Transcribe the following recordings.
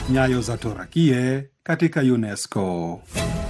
Nyayo za Torakie katika UNESCO.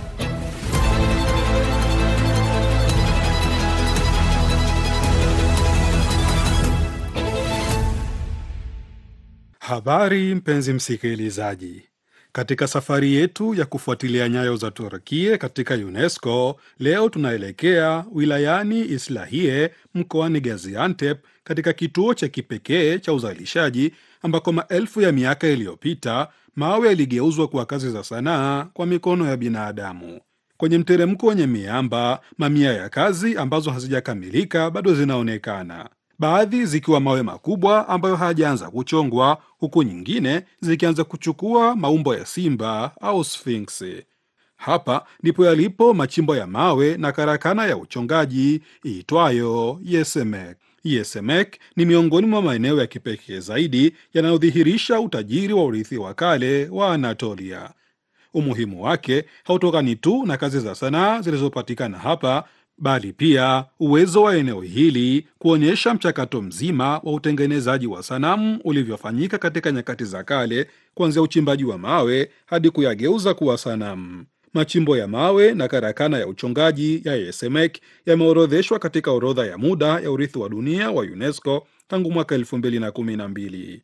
Habari mpenzi msikilizaji, katika safari yetu ya kufuatilia nyayo za Turkie katika UNESCO, leo tunaelekea wilayani Islahiye mkoani Gaziantep, katika kituo cha kipekee cha uzalishaji ambako maelfu ya miaka iliyopita mawe yaligeuzwa kuwa kazi za sanaa kwa mikono ya binadamu. Kwenye mteremko wenye miamba, mamia ya kazi ambazo hazijakamilika bado zinaonekana baadhi zikiwa mawe makubwa ambayo hayajaanza kuchongwa huku nyingine zikianza kuchukua maumbo ya simba au sfinksi. Hapa ndipo yalipo machimbo ya mawe na karakana ya uchongaji iitwayo Yesemek. Yesemek ni miongoni mwa maeneo ya kipekee zaidi yanayodhihirisha utajiri wa urithi wa kale wa Anatolia. Umuhimu wake hautokani tu na kazi za sanaa zilizopatikana hapa bali pia uwezo wa eneo hili kuonyesha mchakato mzima wa utengenezaji wa sanamu ulivyofanyika katika nyakati za kale, kuanzia uchimbaji wa mawe hadi kuyageuza kuwa sanamu. Machimbo ya mawe na karakana ya uchongaji ya Yesemek yameorodheshwa katika orodha ya muda ya urithi wa dunia wa UNESCO tangu mwaka 2012.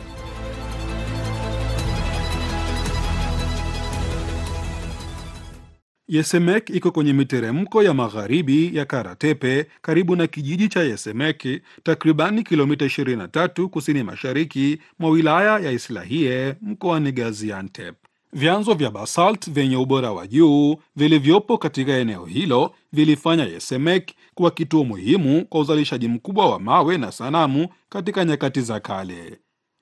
Yesemek iko kwenye miteremko ya magharibi ya Karatepe karibu na kijiji cha Yesemeki, takribani kilomita 23 kusini mashariki mwa wilaya ya Islahiye mkoani Gaziantep. Vyanzo vya basalt vyenye ubora wa juu vilivyopo katika eneo hilo vilifanya Yesemek kuwa kituo muhimu kwa uzalishaji mkubwa wa mawe na sanamu katika nyakati za kale.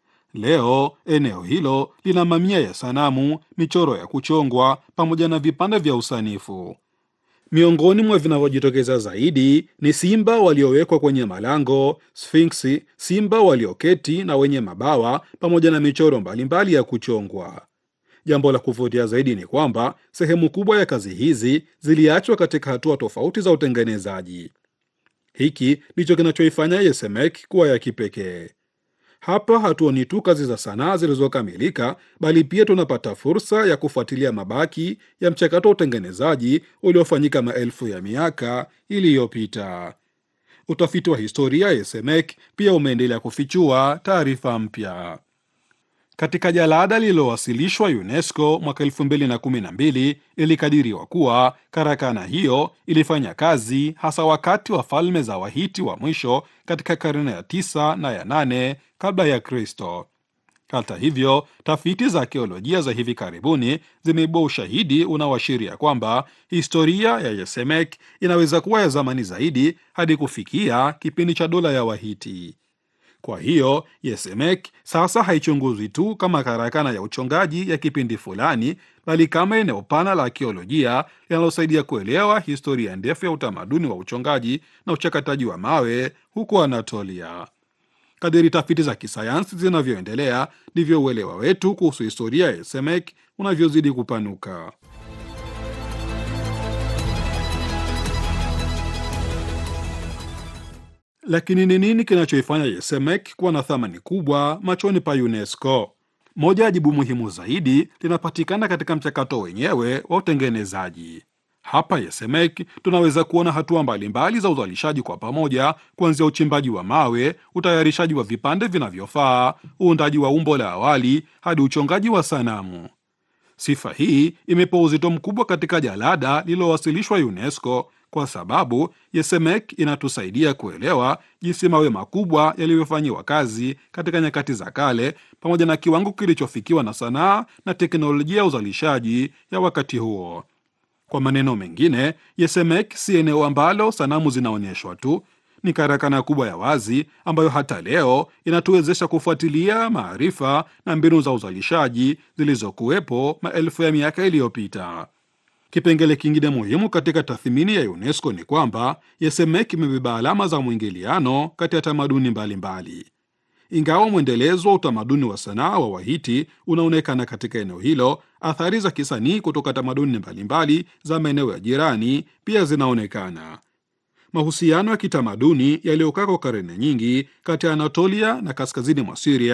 Leo eneo hilo lina mamia ya sanamu, michoro ya kuchongwa pamoja na vipande vya usanifu. Miongoni mwa vinavyojitokeza zaidi ni simba waliowekwa kwenye malango, sfinksi, simba walioketi na wenye mabawa, pamoja na michoro mbalimbali ya kuchongwa. Jambo la kuvutia zaidi ni kwamba sehemu kubwa ya kazi hizi ziliachwa katika hatua tofauti za utengenezaji. Hiki ndicho kinachoifanya Yesemek kuwa ya kipekee. Hapa hatuoni tu kazi za sanaa zilizokamilika, bali pia tunapata fursa ya kufuatilia mabaki ya mchakato wa utengenezaji uliofanyika maelfu ya miaka iliyopita. Utafiti wa historia ya Yesemek pia umeendelea kufichua taarifa mpya. Katika jalada lililowasilishwa UNESCO mwaka 2012 ilikadiriwa kuwa karakana hiyo ilifanya kazi hasa wakati wa falme za Wahiti wa mwisho katika karne ya tisa na ya nane kabla ya Kristo. Hata hivyo, tafiti za arkeolojia za hivi karibuni zimeibua ushahidi unaoashiria kwamba historia ya Yesemek inaweza kuwa ya zamani zaidi hadi kufikia kipindi cha dola ya Wahiti. Kwa hiyo Yesemek sasa haichunguzwi tu kama karakana ya uchongaji ya kipindi fulani, bali kama eneo pana la arkeolojia linalosaidia kuelewa historia ndefu ya utamaduni wa uchongaji na uchakataji wa mawe huko Anatolia. Kadiri tafiti za kisayansi zinavyoendelea, ndivyo uelewa wetu kuhusu historia ya Yesemek unavyozidi kupanuka. Lakini ni nini kinachoifanya Yesemek kuwa na thamani kubwa machoni pa UNESCO? Moja ya jibu muhimu zaidi linapatikana katika mchakato wenyewe wa utengenezaji. Hapa Yesemek tunaweza kuona hatua mbalimbali za uzalishaji kwa pamoja, kuanzia uchimbaji wa mawe, utayarishaji wa vipande vinavyofaa, uundaji wa umbo la awali hadi uchongaji wa sanamu. Sifa hii imepewa uzito mkubwa katika jalada lililowasilishwa UNESCO kwa sababu Yesemek inatusaidia kuelewa jinsi mawe makubwa yalivyofanyiwa kazi katika nyakati za kale, pamoja na kiwango kilichofikiwa na sanaa na teknolojia ya uzalishaji ya wakati huo. Kwa maneno mengine, Yesemek si eneo ambalo sanamu zinaonyeshwa tu, ni karakana kubwa ya wazi ambayo hata leo inatuwezesha kufuatilia maarifa na mbinu za uzalishaji zilizokuwepo maelfu ya miaka iliyopita. Kipengele kingine muhimu katika tathmini ya UNESCO ni kwamba Yesemek imebeba alama za mwingiliano kati ya tamaduni mbalimbali. Ingawa mwendelezo wa utamaduni wa sanaa wa Wahiti unaonekana katika eneo hilo, athari za kisanii kutoka tamaduni mbalimbali za maeneo ya jirani pia zinaonekana. Mahusiano ya kitamaduni yaliyokaa kwa karne nyingi kati ya Anatolia na kaskazini mwa Siria